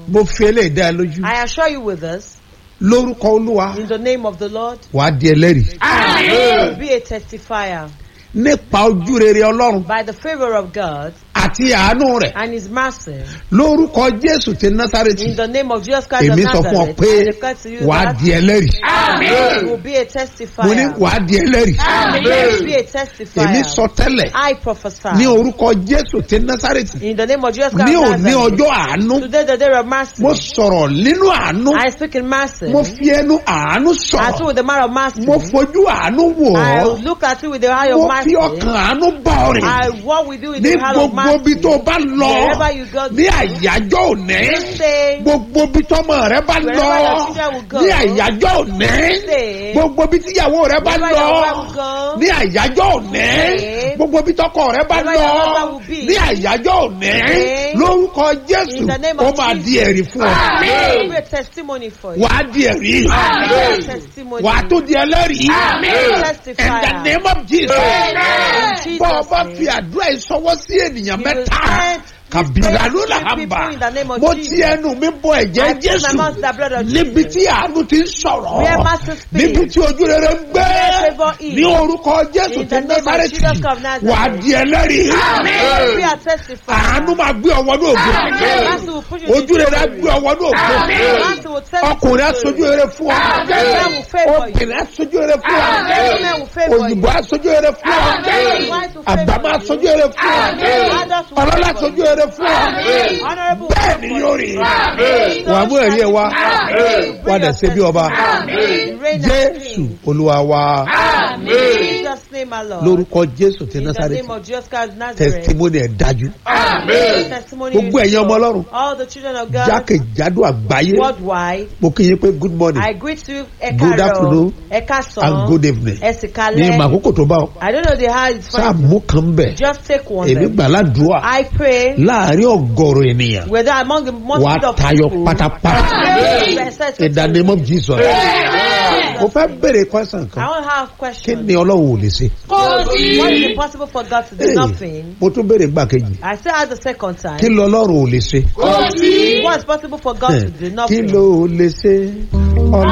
mo fi eléyìí dá ẹ lójú I assure you with this, lórúkọ olúwa in the name of the Lord, wàá di ẹlẹ́rìí you will be a testifier nípa ojú rere ọlọ́run by the favor of God àti àánú rẹ̀ and His mercy. lórúkọ jésù ti In násàrètì the name of Jesus Christ of èmi sọ fún ọ Nazareth, pé I declare to you wàá that di ẹlẹ́rìí you will be a mo ní testifier. wàá di ẹlẹ́rìí You will be a èmi testifier. sọ tẹ́lẹ̀ I prophesy. ní orúkọ jésù ti násàrètì In the name of Jesus Christ ní of òní Nazareth. ọjọ́ àánú Today the day of mercy. mo sọ̀rọ̀ nínú àánú I speak in mercy. mo fi ẹnu àánú I speak sọ̀rọ̀ with the man of mercy. mo fojú àánú wò I ọ́ look at you with the eye mo of fi mercy. ọkàn àánú bá ọ rìn I walk with you with ní the hand of gbogbo ibi mercy. tó o bá lọ Wherever you go, ní àyájọ́ òní say, gbogbo ibi tọ́mọ rẹ bá lọ Wherever your children will go. ní àyájọ́ òní say, gbogbo ibi tíyàwó rẹ bá Wherever lọ your wife will go. ní àyájọ́ òní Say, gbogbo ibi tọkọ rẹ bá Wherever lọ your husband will be. ní àyájọ́ òní Say, lórúkọ jésù In the name ó of máa Jesus. di ẹ̀rí fún ọ it will be a testimony for you. wàá di ẹ̀rí It will be a testimony. wàá tó di ẹlẹ́rìí Testifier. in the name of jesus In bọ́ ọ Jesus' bá name. fi àdúrà ìsọwọ́ sí ènìyàn You will mẹ́ta send kàbíyà ló là three ń people bà in the name of mo Jesus. ti ẹnu mi bọ I ẹ̀jẹ̀ put my jésù mouth to the blood of níbi Jesus. tí àánú ti ń sọ̀rọ̀ Where mercy speaks. níbi tí ojú rere ń gbé Where favour is. ní orúkọ jésù In ti the name of násàrẹ́tì Jesus of Nazareth. wà á di ẹlẹ́rìí You will be a testifier. àánú máa gbé ọwọ́ ní ògo Mercy will push you ojú to rere á glory. gbé ọwọ́ ní ògo Mercy will take you to ọkùnrin á glory. sojú rere fún ọ Men will favour you. obìnrin á sojú rere fún ọ Men will favour you. òyìnbó á sojú rere fún ọ White will àgbà favour máa you. sojú rere fún ọ Others will ọlọ́lá favour sojú you. rere fún ọ Honourable bẹ́ẹ̀ ni yóò rí wà á mú ẹ̀rí ẹ̀ wá wà á dẹ̀ ṣe bí ọba jésù olúwa wa In Jesus' name, my Lord. lórúkọ jésù ti In the násàrẹ́tì name of Jesus Christ of Nazareth. testimony ẹ̀ dájú Testimony gbogbo is ẹ̀yin ọmọ sure. ọlọ́run All the children of God jákèjádò àgbáyé worldwide. mo kí yín pé good morning I greet you, Good afternoon Eka and good evening ní Esikale. ìmọ̀ àkókò tó bá ọ I don't know the how it's sáà from. mú kan bẹ̀ Just take one. èmi then. gbàládùá I pray láàrin ọgọrùn ènìyàn whether among the wà multitude á of tayọ people. pátápátá Blessed in the name of jesus mo fẹ́ bèrè question I kan want to have a kí question. ni ọlọ́run ò lè ṣe What is it possible for God to do Hey, nothing? mo tún bèrè gbà kejì I say at the second time. kí lọ ọlọ́run ò lè ṣe What is possible for God to do kí nothing? ló ò lè ṣe ọlọ́run